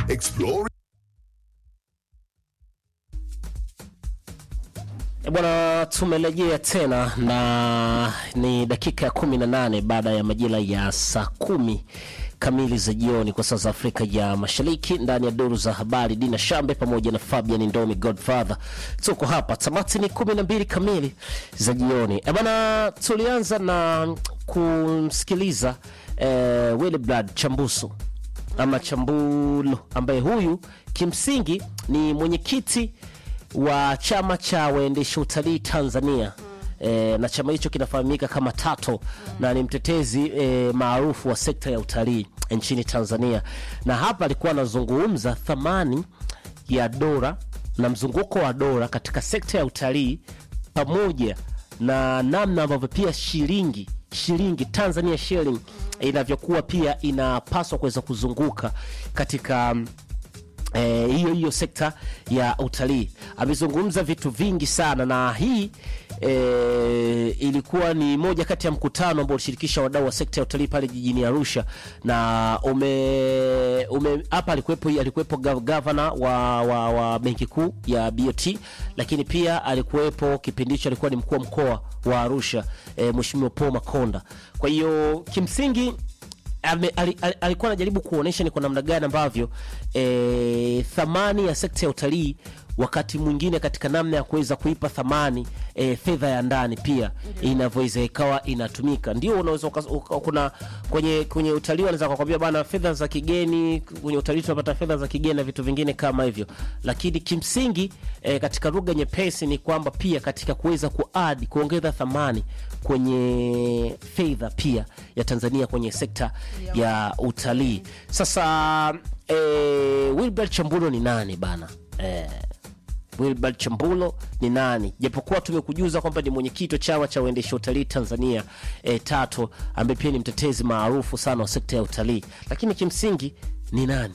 Explore E Bwana, tumerejea tena na ni dakika ya kumi na nane baada ya majira ya saa kumi kamili za jioni kwa saa za Afrika ya Mashariki, ndani ya duru za habari. Dina Shambe pamoja na Fabian Ndomi Godfather, tuko hapa. Tamati ni kumi na mbili kamili za jioni. E bwana, tulianza na kumsikiliza eh, Willibrad Chambuso ama Chambulo ambaye huyu kimsingi ni mwenyekiti wa chama cha waendesha utalii Tanzania. E, na chama hicho kinafahamika kama Tato na ni mtetezi e, maarufu wa sekta ya utalii nchini Tanzania, na hapa alikuwa anazungumza thamani ya dola na mzunguko wa dola katika sekta ya utalii pamoja na namna ambavyo pia shilingi shilingi Tanzania shilling inavyokuwa pia inapaswa kuweza kuzunguka katika eh, hiyo hiyo sekta ya utalii. Amezungumza vitu vingi sana, na hii eh, ilikuwa ni moja kati ya mkutano ambao ulishirikisha wadau wa sekta ya utalii pale jijini Arusha, na ume ume hapa alikuwepo alikuwepo gav- gavana wa, wa, wa benki kuu ya BOT, lakini pia alikuwepo kipindi hicho alikuwa ni mkuu wa mkoa wa Arusha eh, Mheshimiwa Paul Makonda. Kwa hiyo kimsingi ame, ali, ali, alikuwa anajaribu kuonyesha ni kwa namna gani ambavyo e, thamani ya sekta ya utalii wakati mwingine katika namna ya kuweza kuipa thamani e, fedha ya ndani pia inavyoweza ikawa inatumika. Ndio unaweza uka- uka- kuna kwenye kwenye utalii wanaweza kukwambia bana, fedha za kigeni, kwenye utalii tunapata fedha za kigeni na vitu vingine kama hivyo, lakini kimsingi e, katika lugha nyepesi ni kwamba pia katika kuweza kuadi kuongeza thamani kwenye fedha pia ya Tanzania kwenye sekta ya utalii. Sasa e, Wilbert Chambulo ni nani bana? E, Wilbert Chambulo ni nani? Japokuwa tumekujuza kwamba ni mwenyekiti wa chama cha uendesha utalii Tanzania e, Tato, ambaye pia ni mtetezi maarufu sana wa sekta ya utalii, lakini kimsingi ni nani?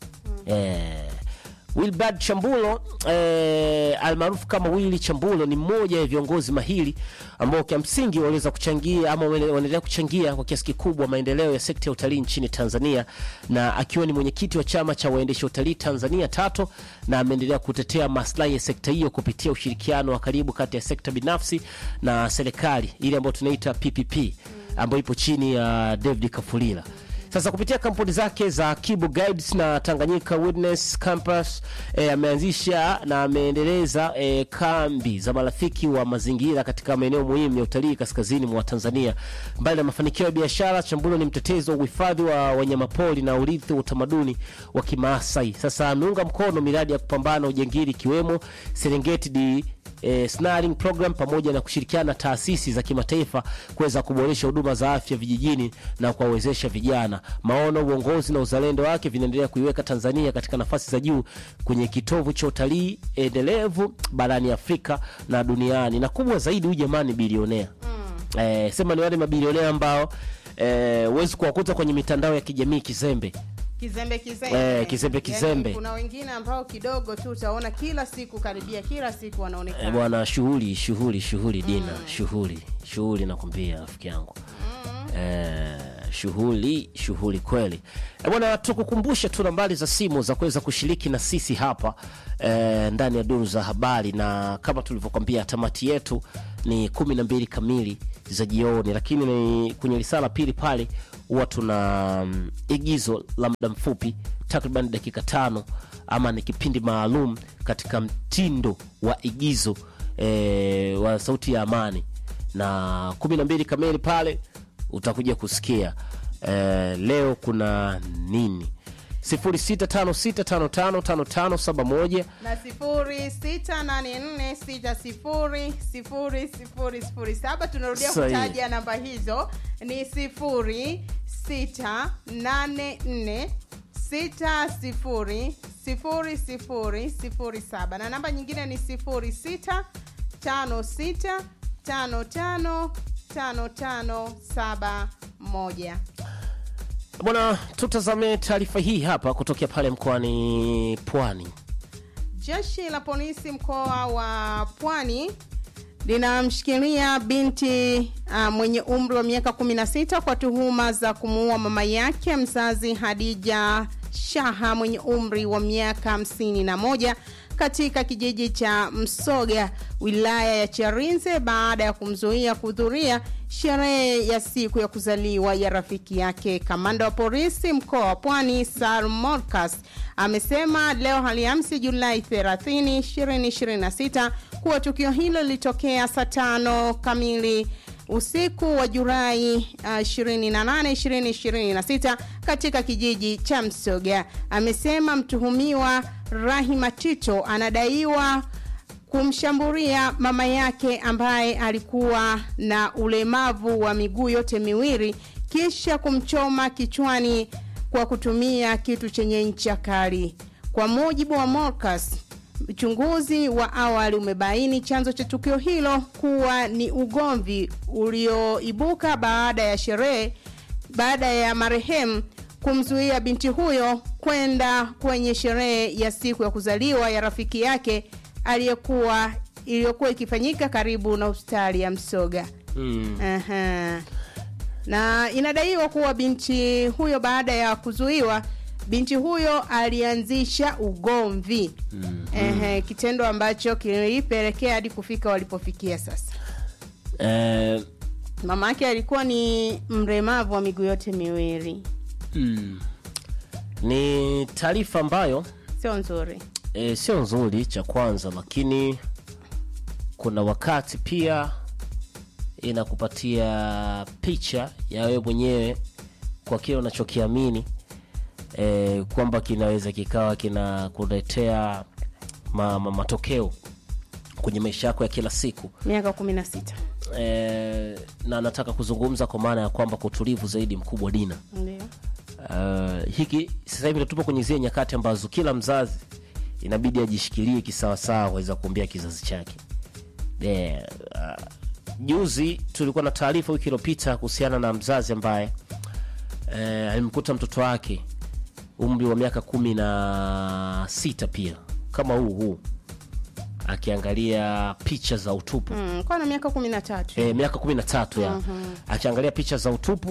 Eh, Wilbard Chambulo eh, almaarufu kama Willy Chambulo ni mmoja ya viongozi mahiri ambao kwa msingi waliweza kuchangia ama wale- wanaendelea kuchangia kwa kiasi kikubwa maendeleo ya sekta ya utalii nchini Tanzania, na akiwa ni mwenyekiti wa chama cha waendesha utalii Tanzania Tato, na ameendelea kutetea maslahi ya sekta hiyo kupitia ushirikiano wa karibu kati ya sekta binafsi na serikali ile ambayo tunaita PPP ambayo ipo chini ya David Kafulila. Sasa kupitia kampuni zake za Kibo Guides na Tanganyika Wilderness Campus eh, ameanzisha na ameendeleza eh, kambi za marafiki wa mazingira katika maeneo muhimu ya utalii kaskazini mwa Tanzania. Mbali na mafanikio ya biashara, Chambulo ni mtetezi wa uhifadhi wa wanyamapori na urithi wa utamaduni wa Kimaasai. Sasa ameunga mkono miradi ya kupambana na ujangili ikiwemo Serengeti di eh, snaring program pamoja na kushirikiana na taasisi za kimataifa kuweza kuboresha huduma za afya vijijini na kuwawezesha vijana. Maono, uongozi na uzalendo wake vinaendelea kuiweka Tanzania katika nafasi za juu kwenye kitovu cha utalii endelevu barani Afrika na duniani, na kubwa zaidi, huyu jamani bilionea eh, sema ni wale mabilionea ambao eh, huwezi kuwakuta kwenye mitandao ya kijamii kizembe Kizembe kizembe. Eh, kizembe, Yaani, kizembe. kuna wengine ambao kidogo tu utaona kila siku karibia kila siku Eh, wanaonekana. bwana shughuli shughuli shughuli dina shughuli shughuli nakwambia rafiki yangu eh, shughuli shughuli kweli eh, bwana tukukumbushe tu nambari za simu za kuweza kushiriki na sisi hapa eh, ndani ya duru za habari na kama tulivyokwambia tamati yetu ni kumi na mbili kamili za jioni lakini ni kwenye risala pili pale huwa tuna mm, igizo la muda mfupi takriban dakika tano ama ni kipindi maalum katika mtindo wa igizo e, wa sauti ya amani na kumi na mbili kamili pale utakuja kusikia e, leo kuna nini 0656555571 na sifuri sita nane nne sita sifuri sifuri sifuri sifuri saba tunarudia Sahihi. kutaja namba hizo ni sifuri sita nane nne sita sifuri sifuri sifuri sifuri saba na namba nyingine ni sifuri sita tano sita tano tano tano tano saba moja bwana tutazame taarifa hii hapa kutokea pale mkoani pwani Jeshi la polisi mkoa wa Pwani linamshikilia binti uh, mwenye umri wa miaka 16 kwa tuhuma za kumuua mama yake mzazi Hadija Shaha mwenye umri wa miaka hamsini na moja katika kijiji cha Msoga wilaya ya Charinze baada ya kumzuia kuhudhuria sherehe ya siku ya kuzaliwa ya rafiki yake. Kamanda wa polisi mkoa wa Pwani Sar Morcas amesema leo Alhamisi Julai 30, 2026 kuwa tukio hilo lilitokea saa tano kamili usiku wa Julai uh, 28 2026 katika kijiji cha Msoga. Amesema mtuhumiwa Rahima Tito anadaiwa kumshambulia mama yake ambaye alikuwa na ulemavu wa miguu yote miwili kisha kumchoma kichwani kwa kutumia kitu chenye ncha kali. Kwa mujibu wa Morcas, uchunguzi wa awali umebaini chanzo cha tukio hilo kuwa ni ugomvi ulioibuka baada ya sherehe baada ya marehemu kumzuia binti huyo kwenda kwenye sherehe ya siku ya kuzaliwa ya rafiki yake aliyekuwa iliyokuwa ikifanyika karibu na hospitali ya Msoga. Mm. Aha. Na inadaiwa kuwa binti huyo baada ya kuzuiwa binti huyo alianzisha ugomvi mm. Ehe, kitendo ambacho kilipelekea hadi kufika walipofikia sasa. Eh, Mama yake alikuwa ni mlemavu wa miguu yote miwili, mm. Ni taarifa ambayo sio nzuri. e, sio nzuri cha kwanza, lakini kuna wakati pia inakupatia picha ya wewe mwenyewe kwa kile unachokiamini e, kwamba kinaweza kikawa kinakuletea ma, ma, matokeo kwenye maisha yako ya kila siku Miaka kumi na sita e, na nataka kuzungumza kwa maana ya kwamba kwa utulivu zaidi mkubwa Dina. ndio Uh, hiki sasa hivi tupo kwenye zile nyakati ambazo kila mzazi inabidi ajishikilie kisawasawa kuweza kuombea kizazi chake. Yeah, uh, juzi tulikuwa na taarifa wiki iliyopita kuhusiana na mzazi ambaye eh, alimkuta mtoto wake umri wa miaka kumi na sita pia kama huu huu akiangalia picha za utupu mm, kwa na miaka kumi na tatu e, miaka kumi na tatu ya akiangalia picha za utupu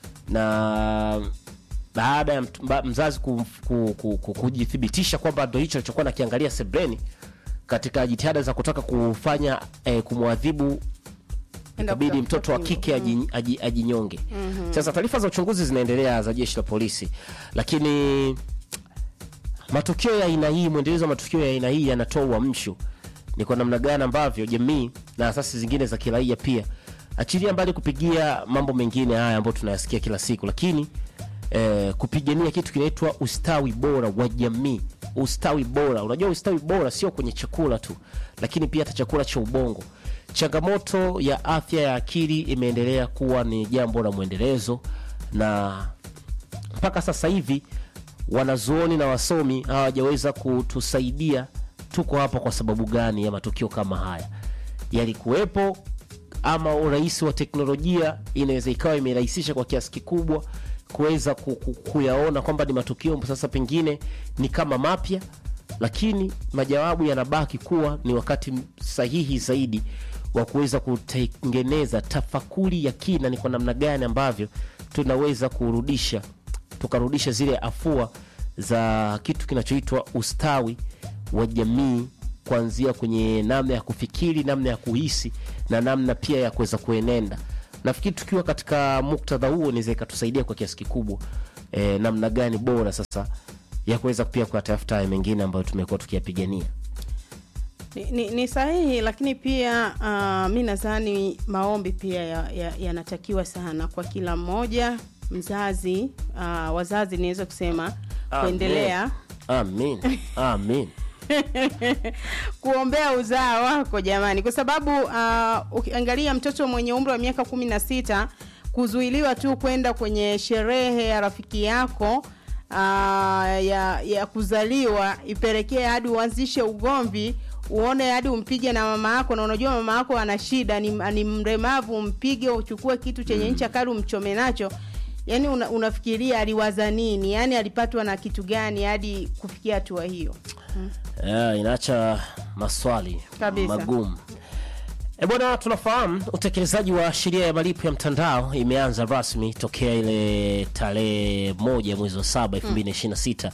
na baada ya mt- ba- mzazi ku, ku, ku, ku, kujithibitisha kwamba ndo hicho alichokuwa nakiangalia sebreni katika jitihada za kutaka kufanya eh, kumwadhibu ikabidi mtoto wa kike aji- aji- ajinyonge sasa taarifa za uchunguzi zinaendelea za jeshi la polisi lakini matukio ya aina hii mwendelezo wa matukio ya aina hii yanatoa uamsho ni kwa namna gani ambavyo jamii na asasi zingine za kiraia pia achilia mbali kupigia mambo mengine haya ambayo tunayasikia kila siku lakini eh, kupigania kitu kinaitwa ustawi bora wa jamii ustawi bora unajua ustawi bora sio kwenye chakula tu lakini pia hata chakula cha ubongo changamoto ya afya ya akili imeendelea kuwa ni jambo la mwendelezo na mpaka sasa hivi wanazuoni na wasomi hawajaweza kutusaidia tuko hapa kwa sababu gani ya matukio kama haya yalikuwepo ama urahisi wa teknolojia inaweza ikawa imerahisisha kwa kiasi kikubwa kuweza ku- ku- kuyaona kwamba ni matukio sasa pengine ni kama mapya lakini majawabu yanabaki kuwa ni wakati sahihi zaidi wa kuweza kutengeneza tafakuri ya kina ni kwa namna gani ambavyo tunaweza kurudisha tukarudisha zile afua za kitu kinachoitwa ustawi wa jamii kuanzia kwenye namna ya kufikiri namna ya kuhisi na namna pia ya kuweza kuenenda nafikiri tukiwa katika muktadha huo inaweza ikatusaidia kwa kiasi kikubwa e, namna gani bora sasa ya kuweza pia kuyatafuta haya mengine ambayo tumekuwa tukiyapigania ni, ni, ni sahihi lakini pia uh, mi nadhani maombi pia yanatakiwa ya, ya sana kwa kila mmoja mzazi uh, wazazi niweze kusema kuendelea amin amin kuombea uzaa wako jamani kwa sababu uh, ukiangalia mtoto mwenye umri wa miaka kumi na sita kuzuiliwa tu kwenda kwenye sherehe ya rafiki yako uh, ya, ya kuzaliwa ipelekee hadi uanzishe ugomvi uone hadi umpige na mama yako na unajua mama yako ana shida ni, ni mremavu umpige uchukue kitu chenye ncha kali umchome nacho yaani una, unafikiria aliwaza nini yaani alipatwa na kitu gani hadi kufikia hatua hiyo yeah, inaacha maswali Kabisa. magumu E bwana, tunafahamu utekelezaji wa sheria ya malipo ya mtandao imeanza rasmi tokea ile tarehe moja mwezi wa saba elfu mbili na ishirini na sita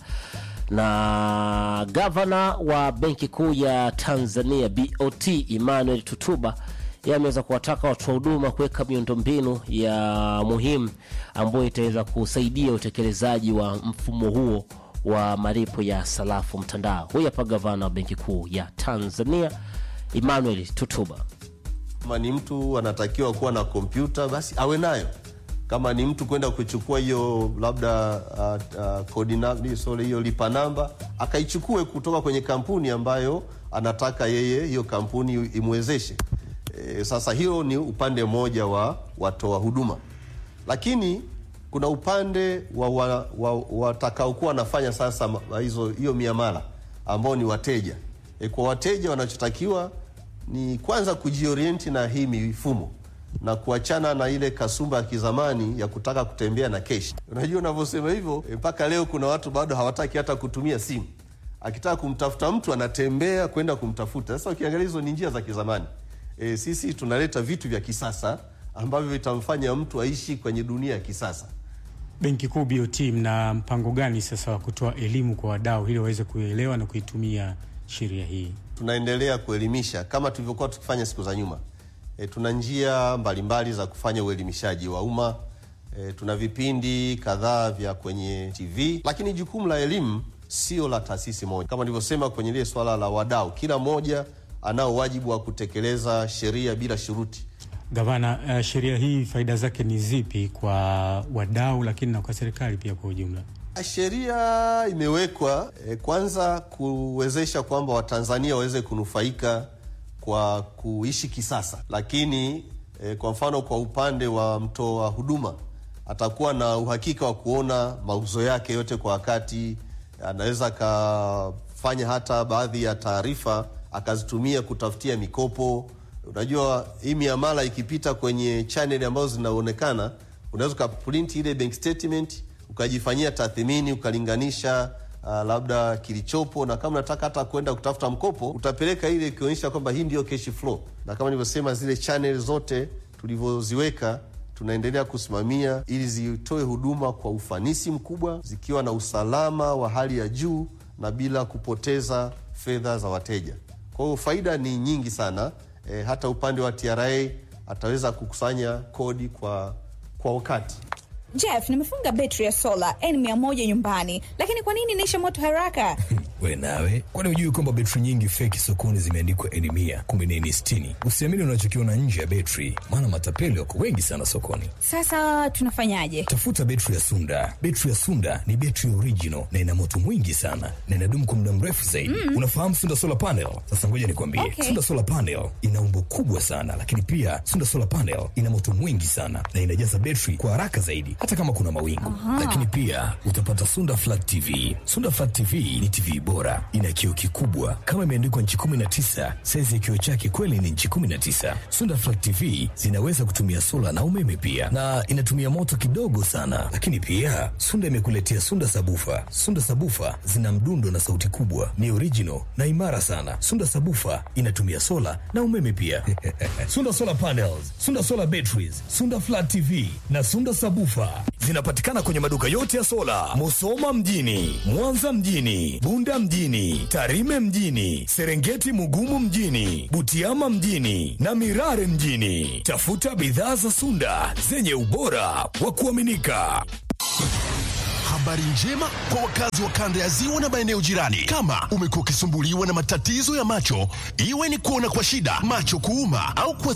na gavana wa benki kuu ya Tanzania BOT Emmanuel Tutuba yeye ameweza kuwataka watoa huduma kuweka miundombinu ya muhimu ambayo itaweza kusaidia utekelezaji wa mfumo huo wa malipo ya sarafu mtandao. Huyu hapa gavana wa benki kuu ya Tanzania Emmanuel Tutuba. Kama ni mtu anatakiwa kuwa na kompyuta basi awe nayo. Kama ni mtu kwenda kuchukua hiyo labda uh, uh, kodi na- sorry, hiyo lipa namba akaichukue kutoka kwenye kampuni ambayo anataka yeye hiyo kampuni imwezeshe. E, sasa hiyo ni upande mmoja wa watoa huduma, lakini kuna upande wa wa- wa- watakaokuwa wanafanya sasa ma- hizo hiyo miamala ambao ni wateja. E, kwa wateja wanachotakiwa ni kwanza kujiorienti na hii mifumo na kuachana na ile kasumba ya kizamani ya kutaka kutembea na keshi. Unajua, unavyosema hivyo e, mpaka leo kuna watu bado hawataki hata kutumia simu. Akitaka kumtafuta mtu anatembea kwenda kumtafuta. Sasa ukiangalia hizo ni njia za kizamani. E, sisi tunaleta vitu vya kisasa ambavyo vitamfanya mtu aishi kwenye dunia ya kisasa. Benki Kuu BOT, mna mpango gani sasa wa kutoa elimu kwa wadau ili waweze kuelewa na kuitumia sheria hii? tunaendelea kuelimisha kama tulivyokuwa tukifanya siku za nyuma. E, tuna njia mbalimbali za kufanya uelimishaji wa umma. E, tuna vipindi kadhaa vya kwenye TV, lakini jukumu la elimu sio la taasisi moja. Kama nilivyosema kwenye lile swala la wadau, kila mmoja anao wajibu wa kutekeleza sheria bila shuruti. Gavana, uh, sheria hii faida zake ni zipi kwa wadau, lakini na kwa serikali pia kwa ujumla? Sheria imewekwa eh, kwanza kuwezesha kwamba Watanzania waweze kunufaika kwa kuishi kisasa, lakini eh, kwa mfano kwa upande wa mtoa huduma atakuwa na uhakika wa kuona mauzo yake yote kwa wakati. Anaweza akafanya hata baadhi ya taarifa akazitumia kutafutia mikopo. Unajua, hii miamala ikipita kwenye chaneli ambazo zinaonekana, unaweza ukaprint ile bank statement ukajifanyia tathmini ukalinganisha uh, labda kilichopo, na kama unataka hata kwenda kutafuta mkopo utapeleka ile ikionyesha kwamba hii ndiyo cash flow, na kama nilivyosema zile channel zote tulivyoziweka tunaendelea kusimamia ili zitoe huduma kwa ufanisi mkubwa, zikiwa na usalama wa hali ya juu na bila kupoteza fedha za wateja. Kwa hiyo faida ni nyingi sana. E, hata upande wa TRA ataweza kukusanya kodi kwa, kwa wakati. Jeff, nimefunga betri ya sola N100 nyumbani, lakini kwa nini inaisha moto haraka? We nawe, kwani hujui kwamba betri nyingi feki sokoni zimeandikwa N mia kumbe ni N sitini? Usiamini unachokiona nje ya betri, maana matapeli wako wengi sana sokoni. Sasa tunafanyaje? Tafuta betri ya Sunda. Betri ya Sunda ni betri original na ina moto mwingi sana na inadumu kwa muda mrefu zaidi. Unafahamu Sunda solar panel? Sasa ngoja nikwambie, Okay. Sunda solar panel ina umbo kubwa sana, lakini pia Sunda solar panel ina moto mwingi sana na inajaza betri kwa haraka zaidi, hata kama kuna mawingu. Lakini pia utapata Sunda flat TV. Sunda flat TV ni TV bora, ina kioo kikubwa kama imeandikwa nchi 19. Saizi ya kioo chake kweli ni nchi 19. Sunda flat TV zinaweza kutumia sola na umeme pia, na inatumia moto kidogo sana. Lakini pia Sunda imekuletea Sunda sabufa. Sunda sabufa zina mdundo na sauti kubwa, ni original na imara sana. Sunda sabufa inatumia sola na umeme pia. Sunda solar panels, Sunda solar batteries, Sunda flat TV na Sunda sabufa zinapatikana kwenye maduka yote ya sola, Musoma mjini, Mwanza mjini, Bunda mjini, Tarime mjini, Serengeti Mugumu mjini, Butiama mjini na Mirare mjini. Tafuta bidhaa za Sunda zenye ubora wa kuaminika. Habari njema kwa wakazi wa kanda ya ziwa na maeneo jirani. Kama umekuwa ukisumbuliwa na matatizo ya macho, iwe ni kuona kwa shida, macho kuuma au kwa